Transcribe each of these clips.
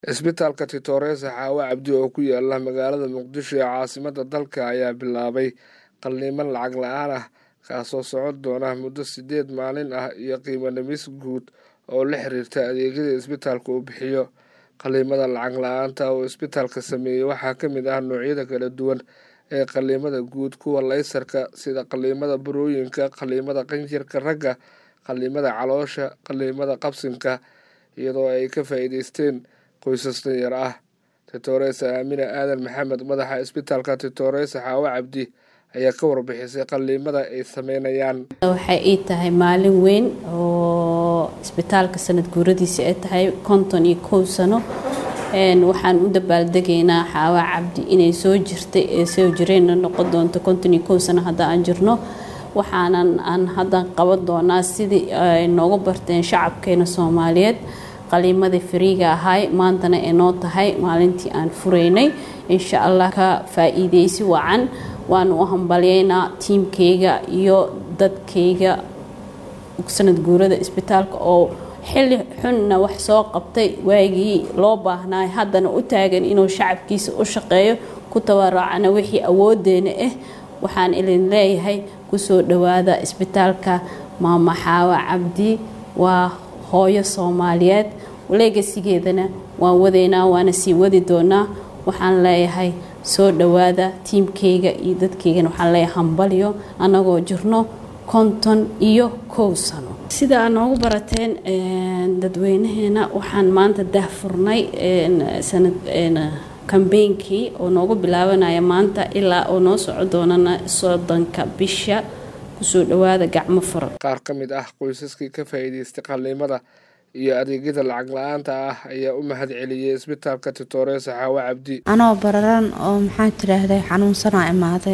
Isbitaalka Titores Xaawo Cabdi oo ku yaala magaalada Muqdisho ee caasimadda dalka ayaa bilaabay qalliimo lacag la'aan ah kaasoo socon doona muddo sideed maalin ah iyo qiimo dhimis guud oo la xiriirta adeegyada isbitaalku uu bixiyo. Qalliimada lacag la'aanta ah oo isbitaalku sameeyo waxaa ka mid ah noocyada kala duwan ee qalliimada guud, kuwa laysarka sida qalliimada burooyinka, qalliimada qanjirka ragga, qalliimada caloosha, qalliimada qabsinka, iyadoo ay ka faa'iidaysteen qoysas danyar ah. Titores Aamine Aadan Maxamed, madaxa isbitaalka Titores Xaawo Cabdi, ayaa ka warbixisay qalliimada ay sameynayaan. waxay ii tahay maalin weyn oo isbitaalka sanad guuradiisa ay tahay konton iyo kow sano waxaan u dabaaldegaynaa xaawa cabdi inay soo jirtay ee soo jireenna noqon doonto konton iyo kow sano hadda aan jirno waxaanan aan hadda qaban doonaa sidii ay noogu barteen shacabkeena soomaaliyeed qaliimadii fariiga ahay maantana ee noo tahay maalintii aan furaynay insha allah ka faa-iideysi wacan waanu u hambalyeynaa tiimkayga iyo dadkayga sanad guurada isbitaalka oo xilli xunna wax soo qabtay waagii loo baahnaa haddana u taagan inuu shacabkiisa u shaqeeyo ku tabaracana wixii awoodeena ah waxaan idin leeyahay kusoo dhawaada isbitaalka maama xaawa cabdi waa hooyo soomaaliyeed leegasigeedana waan wadaynaa waana sii wadi doonaa waxaan leeyahay soo dhawaada tiimkayga iyo dadkaygana waxaan leeyahay hambalyo annagoo jirno konton iyo kow sano sida aad noogu barateen dadweynaheena waxaan maanta daahfurnay sanad kambeynkii oo noogu bilaabanaya maanta ilaa oo noo soco doonana soddonka bisha kusoo dhawaada gacmo furan qaar ka mid ah qoysaskii ka faa'iidaystay qalliimada iyo adeegyada lacag la-aanta ah ayaa u mahad celiyey isbitaalka Titores Xaawo Cabdi anoo bararan oo maxaa tiraahday xanuunsanaa imaaday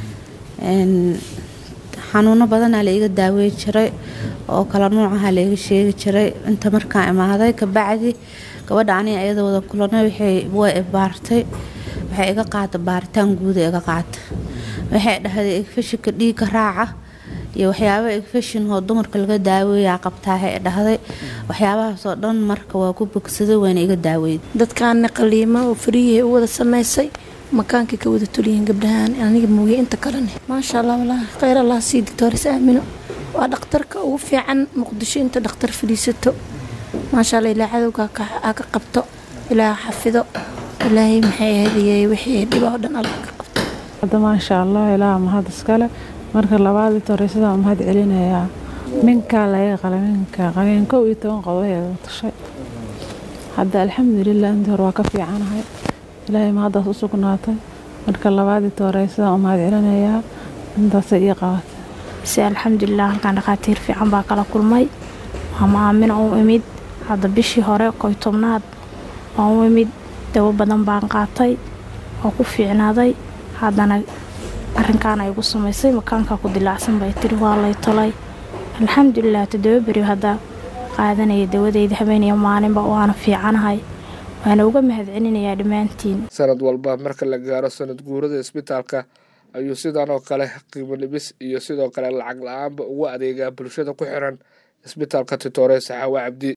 xanuuno badanaa la iga daaweyn jiray oo kala nuucaha la iga sheegi jiray inta markaa imaaday kabacdi gabadha aniga ayada wada kulanay way baartay waxay iga qaata baaritaan guuda iga qaata waxay dhahday igfashinka dhiigga raaca iyo waxyaaba igfashin oo dumarka laga daaweeyaa qabtaahay dhahday waxyaabahaasoo dhan marka waa ku bogsaday wayna iga daaweyd dadkaana qaliimo oo fariyahay u wada samaysay makaankay ka wada tolyihiin gabdhahaan aniga mooye inta kalene maasha allah walaahi kheyr allah sii doctores aamino waa dhakhtarka ugu fiican muqdisho inta dhakhtar fadhiisato maasha allah ilaa cadowga aa ka qabto ilaa xafido ilaahay maxay ahaydiyey wixii dhiba oo dhan allah ka qabto hadda maasha allah ilaa mahad iskale marka labaad toreysada mahad celinayaa minkaa laga qala minka qaliin kow iyo toban qodob tashay hadda alxamdulilah intii hore waa ka fiicanahay ilaahay mahaddaas u sugnaatay marka labaadii toreysada mahad celinayaa intaasay ii qabatay si alxamdulilah halkaan dhakhaatiir fiican baa kala kulmay waama aamina u imid hadda bishii hore koy tobnaad waan u imid dawo badan baan qaatay oo ku fiicnaaday haddana arrinkaana igu samaysay makaankaa ku dilaacsan bay tiri waa lay tolay alxamdulilah toddoba beri hadda qaadanaya dawadeyda habeeniyo maalinba waana fiicanahay waana uga mahad celinayaa dhammaantiin sanad walba marka la gaaro sanad guurada isbitaalka ayuu sidan oo kale qiimo dhibis iyo sidoo kale lacag la-aanba ugu adeegaa bulshada ku xiran isbitaalka Titores Xaawo Cabdi